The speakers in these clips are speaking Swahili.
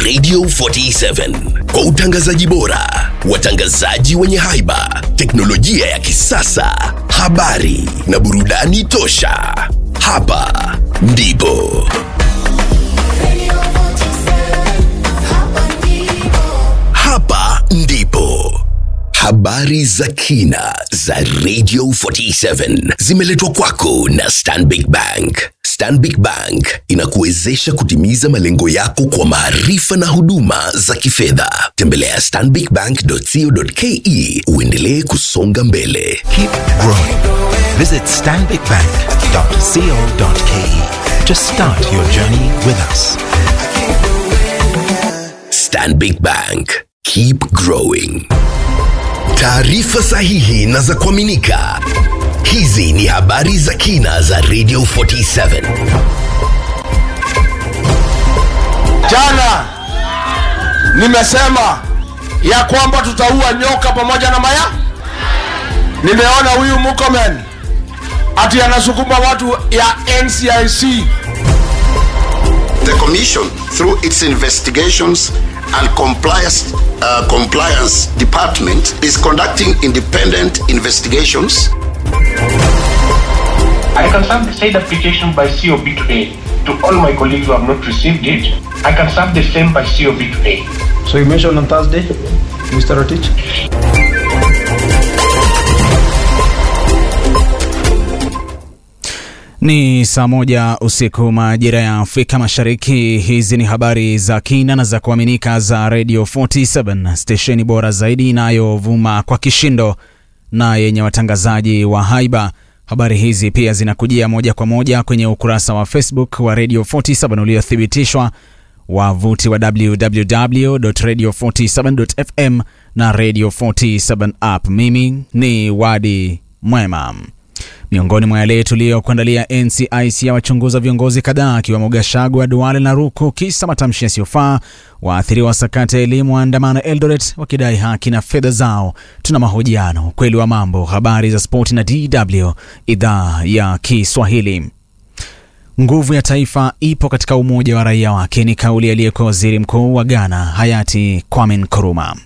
Radio 47 kwa utangazaji bora, watangazaji wenye haiba, teknolojia ya kisasa, habari na burudani tosha. Hapa ndipo hapa ndipo habari za kina za Radio 47 zimeletwa kwako na Stanbic Bank. Stanbic Bank inakuwezesha kutimiza malengo yako kwa maarifa na huduma za kifedha. Tembelea stanbicbank.co.ke uendelee kusonga mbele. Keep growing. Visit stanbicbank.co.ke to start your journey with us. Stanbic Bank. Keep growing. Taarifa sahihi na za kuaminika. Hizi ni habari za kina za Radio 47. Jana nimesema ya kwamba tutaua nyoka pamoja na maya. Nimeona huyu Murkomen ati anasukuma watu ya NCIC. The Commission, through its investigations and compliance, uh, compliance department, is conducting independent investigations I can send the said application by COB today to all my colleagues who have not received it. I can send the same by COB today. So you mentioned on Thursday, Mr. Rotich? Ni saa moja usiku majira ya Afrika Mashariki. Hizi ni habari za kina na za kuaminika za Radio 47 stesheni bora zaidi inayovuma kwa kishindo na yenye watangazaji wa haiba. Habari hizi pia zinakujia moja kwa moja kwenye ukurasa wa Facebook wa Radio 47 uliothibitishwa, wavuti wa www.radio47.fm na Radio 47 app. Mimi ni Wadi Mwema. Miongoni mwa yale tuliyokuandalia, NCIC ya wachunguza viongozi kadhaa akiwemo Gachagua, Duale na Ruku kisa matamshi yasiyofaa. Waathiriwa sakata ya elimu waandamana Eldoret wakidai haki na fedha zao. Tuna mahojiano, ukweli wa mambo, habari za spoti na DW idhaa ya Kiswahili. Nguvu ya taifa ipo katika umoja wa raia wake, ni kauli aliyekuwa waziri mkuu wa Ghana hayati Kwame Nkrumah.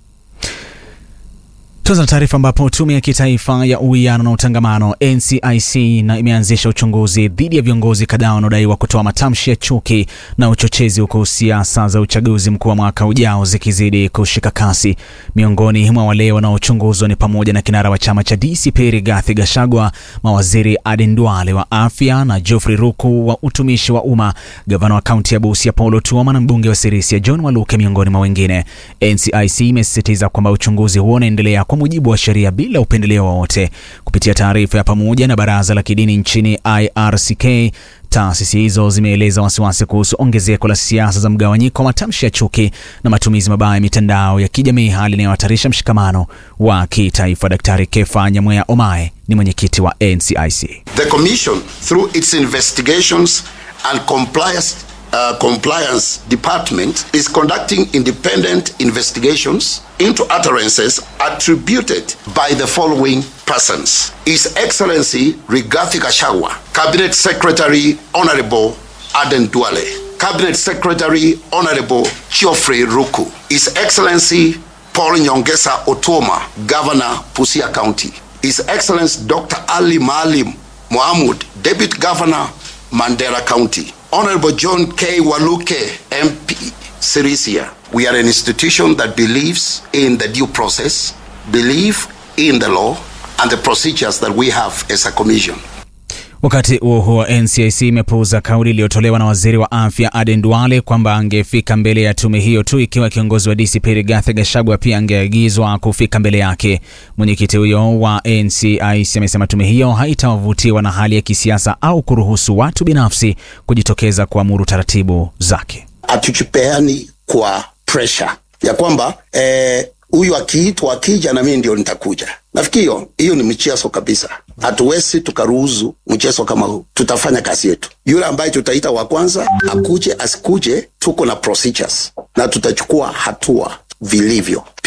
Tuanza na taarifa ambapo tume ya kitaifa ya uwiano na utangamano NCIC na imeanzisha uchunguzi dhidi ya viongozi kadhaa wanaodaiwa kutoa matamshi ya chuki na uchochezi, huku siasa za uchaguzi mkuu wa mwaka ujao zikizidi kushika kasi. Miongoni mwa wale wanaochunguzwa ni pamoja na kinara wa chama cha DCP Rigathi Gachagua, mawaziri Aden Duale wa afya na Geoffrey Ruku wa utumishi wa umma, gavana wa kaunti ya Busia Paul Otuoma na mbunge wa Sirisia John Waluke, miongoni mwa wengine. NCIC imesisitiza kwamba uchunguzi huo unaendelea kwa mujibu wa sheria bila upendeleo wowote. Kupitia taarifa ya pamoja na baraza la kidini nchini IRCK, taasisi hizo zimeeleza wasiwasi kuhusu ongezeko la siasa za mgawanyiko, matamshi ya chuki na matumizi mabaya ya mitandao ya kijamii, hali inayohatarisha mshikamano wa kitaifa. Daktari Kefa Nyamweya Omae ni mwenyekiti wa NCIC. The Commission, through its investigations and compliance, uh, compliance department, is conducting independent investigations into utterances attributed by the following persons: His Excellency Rigathi Gachagua, Cabinet Secretary Honorable Aden Duale, Cabinet Secretary Honorable Geoffrey Ruku, His Excellency Paul Nyongesa Otoma, Governor Busia County, His Excellency Dr. Ali Maalim Mohamud, Deputy Governor Mandera County, Honorable John K. Waluke, MP, Sirisia. We are an institution that believes in the due process, believe in the law, and the procedures that we have as a commission. Wakati huo huo, NCIC imepuuza kauli iliyotolewa na waziri wa afya Aden Duale kwamba angefika mbele ya tume hiyo tu ikiwa kiongozi wa DCP Rigathi Gachagua pia angeagizwa kufika mbele yake. Mwenyekiti huyo wa NCIC amesema tume hiyo haitavutiwa na hali ya kisiasa au kuruhusu watu binafsi kujitokeza kuamuru taratibu zake. Hatujipeani kwa pressure ya kwamba eh, huyu akiitwa akija na mimi ndio nitakuja. Nafikiri hiyo hiyo ni mchezo kabisa. Hatuwezi tukaruhusu mchezo kama huu. Tutafanya kazi yetu. Yule ambaye tutaita wa kwanza akuje asikuje, tuko na procedures na tutachukua hatua vilivyo. Pia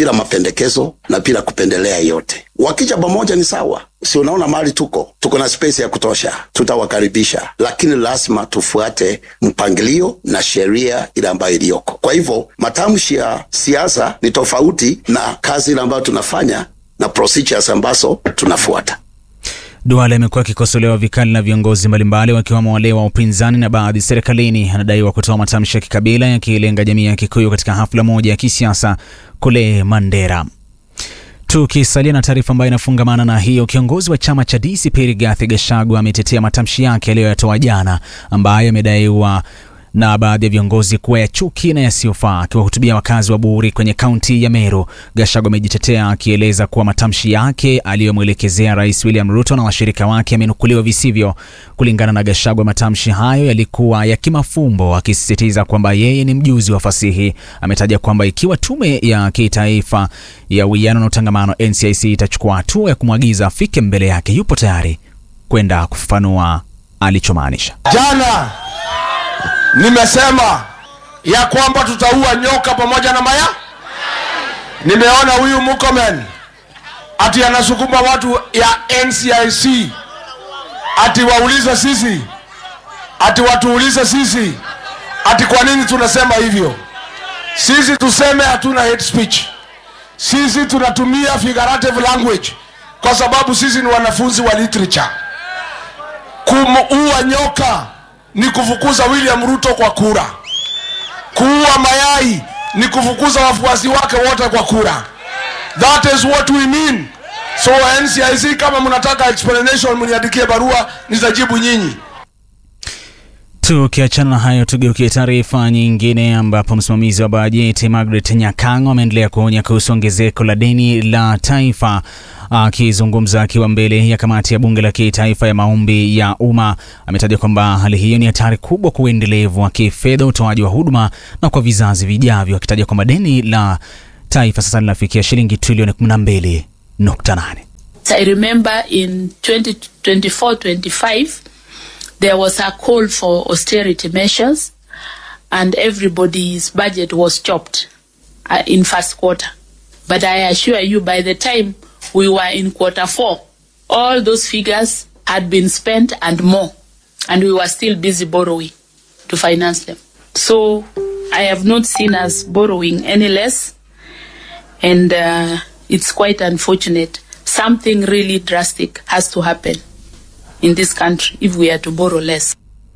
bila mapendekezo na bila kupendelea yote. Wakija pamoja ni sawa, si unaona mahali tuko, tuko na space ya kutosha, tutawakaribisha, lakini lazima tufuate mpangilio na sheria ile ambayo iliyoko. Kwa hivyo matamshi ya siasa ni tofauti na kazi ile ambayo tunafanya na procedures ambazo tunafuata. Duale amekuwa akikosolewa vikali na viongozi mbalimbali wakiwemo wale wa upinzani na baadhi serikalini. Anadaiwa kutoa matamshi ya kikabila yakilenga jamii ya Kikuyu katika hafla moja ya kisiasa kule Mandera. Tukisalia na taarifa ambayo inafungamana na hiyo, kiongozi wa chama cha DCP Rigathi Gachagua ametetea matamshi yake aliyoyatoa jana ambayo yamedaiwa na baadhi ya viongozi kuwa ya chuki na yasiyofaa. Akiwahutubia wakazi wa Buri kwenye kaunti ya Meru, Gachagua amejitetea akieleza kuwa matamshi yake aliyomwelekezea Rais William Ruto na washirika wake yamenukuliwa visivyo. Kulingana na Gachagua, matamshi hayo yalikuwa ya kimafumbo, akisisitiza kwamba yeye ni mjuzi wa fasihi. Ametaja kwamba ikiwa tume ya kitaifa ya uwiano na utangamano NCIC itachukua hatua ya kumwagiza afike mbele yake, yupo tayari kwenda kufafanua alichomaanisha. Jana nimesema ya kwamba tutaua nyoka pamoja na maya. Nimeona huyu Murkomen ati anasukuma watu ya NCIC ati waulize sisi, ati watuulize sisi, ati kwa nini tunasema hivyo. Sisi tuseme hatuna hate speech, sisi tunatumia figurative language kwa sababu sisi ni wanafunzi wa literature. Kumuua nyoka ni kufukuza William Ruto kwa kura. Kuua mayai ni kufukuza wafuasi wake wote kwa kura. That is what we mean. So NCIC, kama mnataka explanation, mniandikie barua, nitajibu nyinyi. Tukiachana na hayo, tugeukie taarifa nyingine, ambapo msimamizi wa bajeti Margaret Nyakango ameendelea kuonya kuhusu ongezeko la deni la taifa. Akizungumza akiwa mbele ya kamati ya bunge la kitaifa ya maombi ya umma, ametaja kwamba hali hiyo ni hatari kubwa kwa uendelevu wa kifedha, utoaji wa huduma na kwa vizazi vijavyo, akitaja kwamba deni la taifa sasa linafikia shilingi trilioni 12.8. I remember in 2024-25 there was a call for austerity measures and everybody's budget was chopped uh, in first quarter. But I assure you by the time we were in quarter four, all those figures had been spent and more and we were still busy borrowing to finance them. So I have not seen us borrowing any less and uh, it's quite unfortunate. Something really drastic has to happen in this country if we are to borrow less.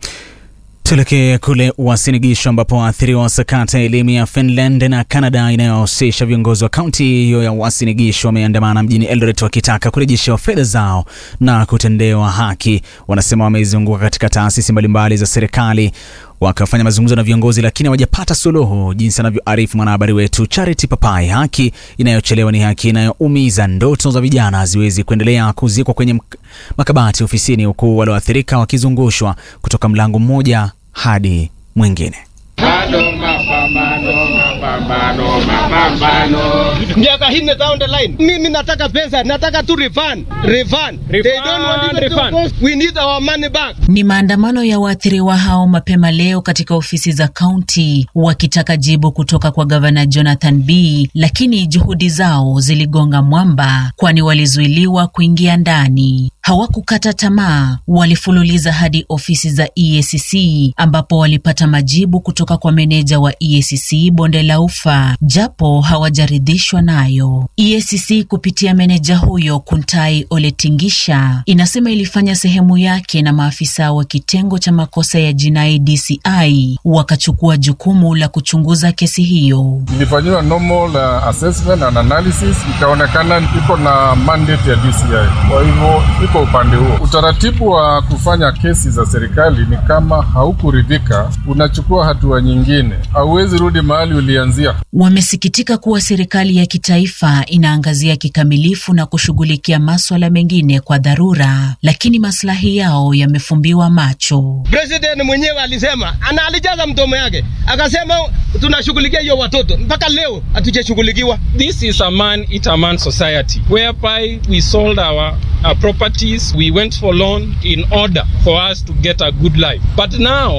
Tuelekee kule Uasin ambapo waathiriwa wa sakata ya elimu ya Finland na Canada inayohusisha viongozi wa kaunti hiyo ya Uasin Gishu wameandamana mjini Eldoret wakitaka kurejeshewa fedha zao na kutendewa haki. Wanasema wamezunguka katika taasisi mbalimbali za serikali wakafanya mazungumzo na viongozi lakini hawajapata suluhu, jinsi anavyoarifu mwanahabari wetu Charity Papai. Haki inayochelewa ni haki inayoumiza. Ndoto za vijana haziwezi kuendelea kuzikwa kwenye makabati ofisini, huku walioathirika wakizungushwa kutoka mlango mmoja hadi mwingine. Bado mapambano, mapambano, mapambano. Miaka nne down the line, mimi nataka pesa, nataka tu refund, refund. They don't want it to cost. We need our money back. Ni maandamano ya waathiriwa hao mapema leo katika ofisi za kaunti wakitaka jibu kutoka kwa gavana Jonathan B, lakini juhudi zao ziligonga mwamba, kwani walizuiliwa kuingia ndani. Hawakukata tamaa, walifululiza hadi ofisi za EACC ambapo walipata majibu kutoka kwa meneja wa EACC bonde la Ufa, japo hawajaridhishwa nayo. EACC kupitia meneja huyo Kuntai Oletingisha inasema ilifanya sehemu yake na maafisa wa kitengo cha makosa ya jinai DCI wakachukua jukumu la kuchunguza kesi hiyo. Ilifanyiwa normal uh, assessment and analysis, ikaonekana iko na mandate ya DCI, kwa hivyo iko upande huo. Utaratibu wa kufanya kesi za serikali ni kama haukuridhika, unachukua hatua nyingine, hauwezi rudi mahali ulianzia. Wamesikitika kuwa serikali ya kitaifa inaangazia kikamilifu na kushughulikia maswala mengine kwa dharura, lakini maslahi yao yamefumbiwa macho. President mwenyewe alisema ana alijaza mdomo yake akasema tunashughulikia hiyo watoto, mpaka leo hatujashughulikiwa. This is a man eat a man society whereby we sold our, our properties, we went for loan in order for us to get a good life. But now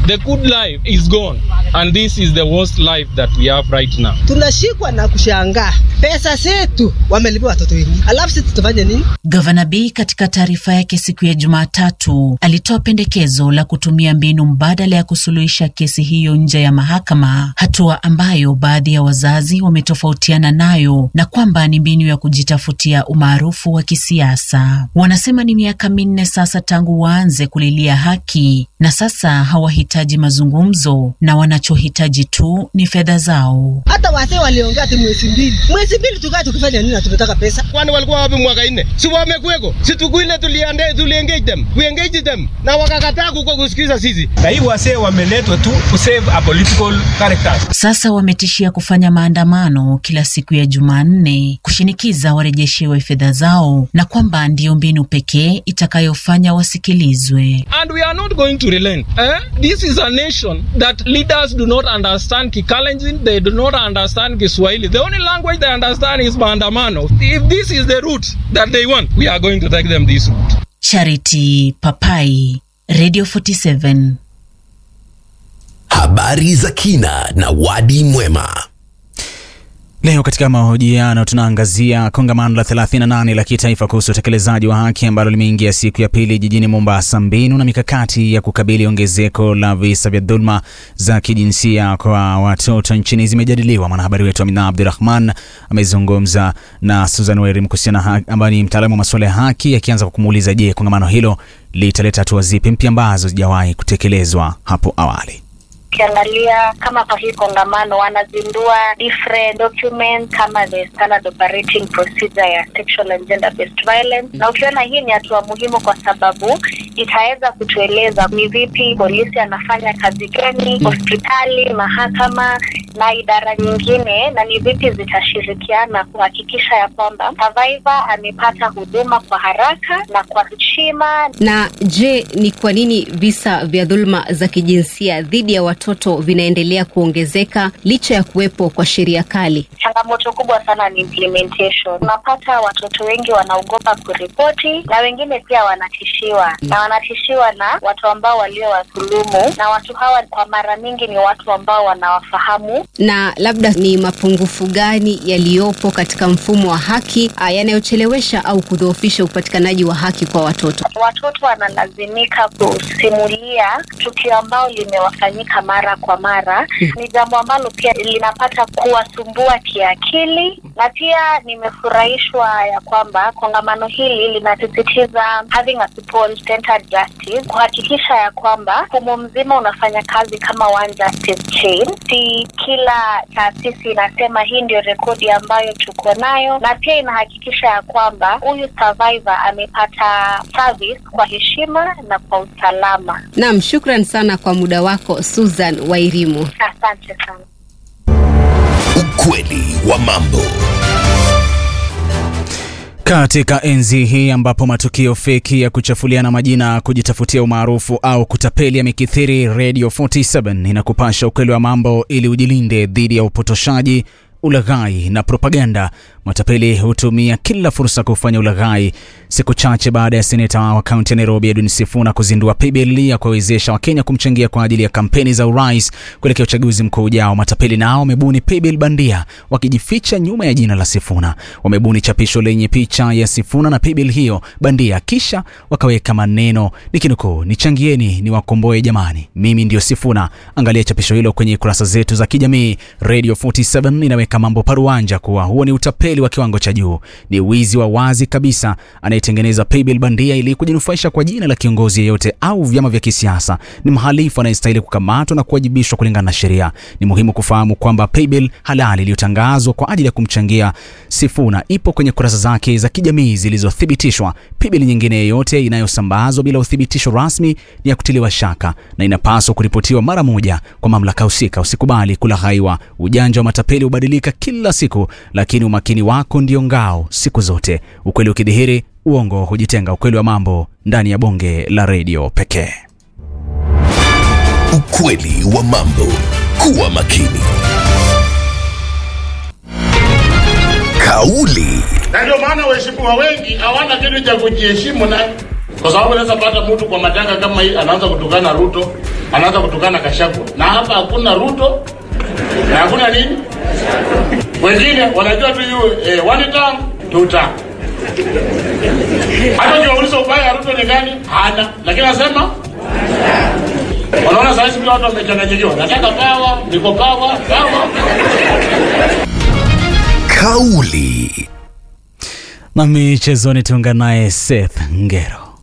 The good life is gone, and this is the worst life that we have right now. Tunashikwa na kushangaa, pesa zetu wamelipia watoto wengi, alafu sisi tutafanya nini? Gavana B katika taarifa yake siku ya Jumatatu alitoa pendekezo la kutumia mbinu mbadala ya kusuluhisha kesi hiyo nje ya mahakama, hatua ambayo baadhi ya wazazi wametofautiana nayo na kwamba ni mbinu ya kujitafutia umaarufu wa kisiasa. Wanasema ni miaka minne sasa tangu waanze kulilia haki na sasa hawahitaji mazungumzo na wanachohitaji tu ni fedha zao. Hata wasee waliongea ati mwezi mbili, mwezi mbili tukaa tukifanya nini? na Tunataka pesa. Kwani walikuwa wapi mwaka nne? Si wamekuweko? Si tukuile tuliande tuliengage them. We engage them. Na wakakataa kuko kusikiza sisi. Na hii wasee wameletwa tu to save a political characters. Sasa wametishia kufanya maandamano kila siku ya Jumanne kushinikiza warejeshewe fedha zao na kwamba ndiyo mbinu pekee itakayofanya wasikilizwe. And we are not going to relent. Eh? This is a nation that leaders do not understand Kikalenjin, they do not understand Kiswahili. The only language they understand is maandamano. If this is the route that they want, we are going to take them this route. Charity Papai, Radio 47. Habari za kina na wadi mwema. Leo katika mahojiano tunaangazia kongamano la 38 la kitaifa kuhusu utekelezaji wa haki ambalo limeingia siku ya pili jijini Mombasa. Mbinu na mikakati ya kukabili ongezeko la visa vya dhuluma za kijinsia kwa watoto nchini zimejadiliwa. Mwanahabari wetu Amina Abdurahman amezungumza na Susan Werim kuhusiana ambaye ni mtaalamu wa masuala ya haki, akianza kwa kumuuliza, je, kongamano hilo litaleta hatua zipi mpya ambazo zijawahi kutekelezwa hapo awali? Ukiangalia kama kwa hii kongamano wanazindua different documents kama the standard operating procedure ya sexual and gender based violence, na ukiona hii ni hatua muhimu kwa sababu itaweza kutueleza ni vipi polisi anafanya kazi gani, hospitali, mahakama na idara nyingine, na ni vipi zitashirikiana kuhakikisha ya kwamba survivor amepata huduma kwa haraka na kwa heshima. Na je, ni kwa nini visa vya dhuluma za kijinsia dhidi ya watoto vinaendelea kuongezeka licha ya kuwepo kwa sheria kali? Changamoto kubwa sana ni implementation. Unapata watoto wengi wanaogopa kuripoti na wengine pia wanatishiwa, na wanatishiwa na watu ambao waliowadhulumu, na watu hawa kwa mara mingi ni watu ambao wanawafahamu. Na labda ni mapungufu gani yaliyopo katika mfumo wa haki ah, yanayochelewesha au kudhoofisha upatikanaji wa haki kwa watoto? Watoto wanalazimika kusimulia tukio ambao limewafanyika mara kwa mara. Ni jambo ambalo pia linapata kuwasumbua kiakili, na pia nimefurahishwa ya kwamba kongamano hili linasisitiza having a people-centered justice, kuhakikisha ya kwamba mfumo mzima unafanya kazi kama one justice chain. Si kila taasisi inasema hii ndio rekodi ambayo tuko nayo, na pia inahakikisha ya kwamba huyu survivor amepata service kwa heshima na kwa usalama. Naam, shukran sana kwa muda wako Susan Wairimu. Asante sana. Ukweli wa mambo. Katika enzi hii ambapo matukio feki ya kuchafuliana majina, kujitafutia umaarufu au kutapeli yamekithiri, Radio 47 inakupasha ukweli wa mambo ili ujilinde dhidi ya upotoshaji, ulaghai na propaganda. Matapeli hutumia kila fursa kufanya ulaghai. Siku chache baada ya seneta wa kaunti ya Nairobi Edwin Sifuna kuzindua paybill ya kuwawezesha Wakenya kumchangia kwa ajili ya kampeni za urais kuelekea uchaguzi mkuu ujao, matapeli nao wamebuni paybill bandia wakijificha nyuma ya jina la Sifuna. Wamebuni chapisho lenye picha ya Sifuna na paybill hiyo bandia, kisha wakaweka maneno nikinukuu, nichangieni ni wakomboe jamani, mimi ndio Sifuna. Angalia chapisho hilo kwenye kurasa zetu za kijamii. Radio 47 inaweka mambo paruanja kuwa huo ni utapeli wa kiwango cha juu, ni wizi wa wazi kabisa. Anayetengeneza paybill bandia ili kujinufaisha kwa jina la kiongozi yeyote au vyama vya kisiasa ni mhalifu anayestahili kukamatwa na kuwajibishwa kulingana na sheria. Ni muhimu kufahamu kwamba paybill halali iliyotangazwa kwa ajili ya kumchangia Sifuna ipo kwenye kurasa zake za kijamii zilizothibitishwa. Paybill nyingine yeyote inayosambazwa bila uthibitisho rasmi ni ya kutiliwa shaka na inapaswa kuripotiwa mara moja kwa mamlaka husika. Usikubali kulaghaiwa. Ujanja wa matapeli hubadilika kila siku, lakini umakini wako ndio ngao siku zote. Ukweli ukidhihiri, uongo hujitenga. Ukweli wa mambo ndani ya bonge la redio pekee. Ukweli wa mambo. Kuwa makini. Kauli na ndio maana waheshimiwa wengi hawana kitu cha kujiheshimu naye, kwa sababu unaweza pata mtu kwa matanga kama hii anaanza kutukana Ruto, anaanza kutukana Gachagua, na hapa hakuna Ruto na hakuna nini. Wengine wanajua tu yu eh, one term two term. Hata ukiwauliza ubaya Ruto ni gani, hana, lakini anasema Wanaona sasa hivi watu wamechanganyikiwa. Nataka pawa, niko pawa, pawa. Kauli. Na michezoni tuungana naye Seth Ngero.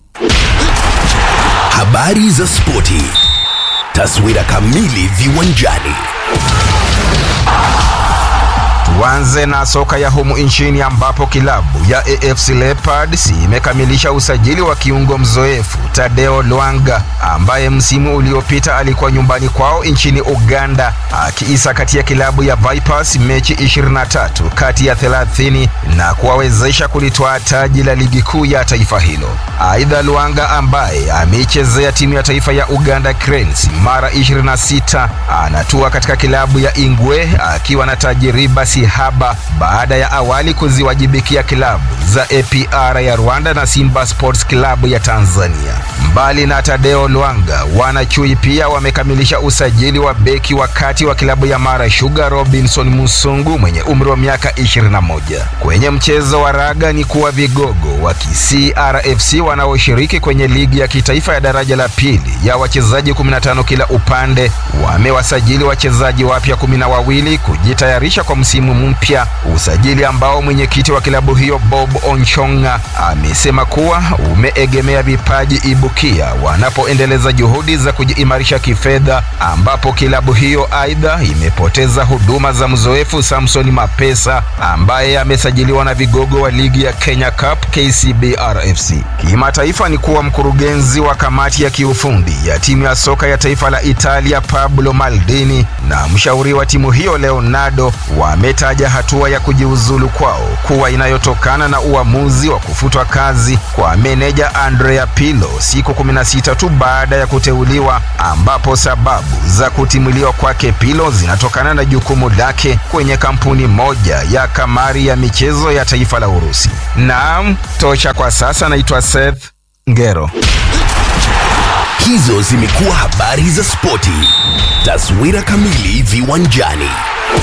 Habari za spoti. Taswira kamili viwanjani. Tuanze na soka ya humu nchini ambapo kilabu ya AFC Leopards imekamilisha usajili wa kiungo mzoefu Tadeo Lwanga ambaye msimu uliopita alikuwa nyumbani kwao nchini Uganda akiisakatia kilabu ya Vipers mechi 23 kati ya 30 na kuwawezesha kulitwaa taji la ligi kuu ya taifa hilo. Aidha, Lwanga ambaye ameichezea timu ya taifa ya Uganda Cranes mara 26 anatua katika kilabu ya Ingwe akiwa na tajiriba si haba baada ya awali kuziwajibikia kilabu za APR ya Rwanda na Simba Sports Club ya Tanzania. Mbali na Tadeo Lwanga, wanachui pia wamekamilisha usajili wa beki wa kati wa kilabu ya Mara Sugar Robinson Musungu mwenye umri wa miaka 21. Kwenye mchezo wa raga ni kuwa vigogo wa Kisii RFC wanaoshiriki kwenye ligi ya kitaifa ya daraja la pili ya wachezaji 15 kila upande wamewasajili wachezaji wapya kumi na wawili kujitayarisha kwa msimu mpya, usajili ambao mwenyekiti wa kilabu hiyo Bob Onchonga amesema kuwa umeegemea vipaji ibukia wanapoendeleza juhudi za kujiimarisha kifedha, ambapo kilabu hiyo aidha imepoteza huduma za mzoefu Samson Mapesa ambaye amesajiliwa na vigogo wa ligi ya Kenya Cup KCB RFC. Kimataifa ni kuwa mkurugenzi wa kamati ya kiufundi ya timu ya soka ya taifa la Italia Pablo Maldini na mshauri wa timu hiyo Leonardo wametaja hatua ya kujiuzulu kwao kuwa inayotokana na uamuzi wa kufutwa kazi kwa meneja Andrea Pirlo siku 16 tu baada ya kuteuliwa, ambapo sababu za kutimuliwa kwake Pirlo zinatokana na jukumu lake kwenye kampuni moja ya kamari ya michezo ya taifa la Urusi. Naam, tosha kwa sasa. Naitwa Seth Ngero. Hizo zimekuwa habari za spoti. Taswira kamili viwanjani.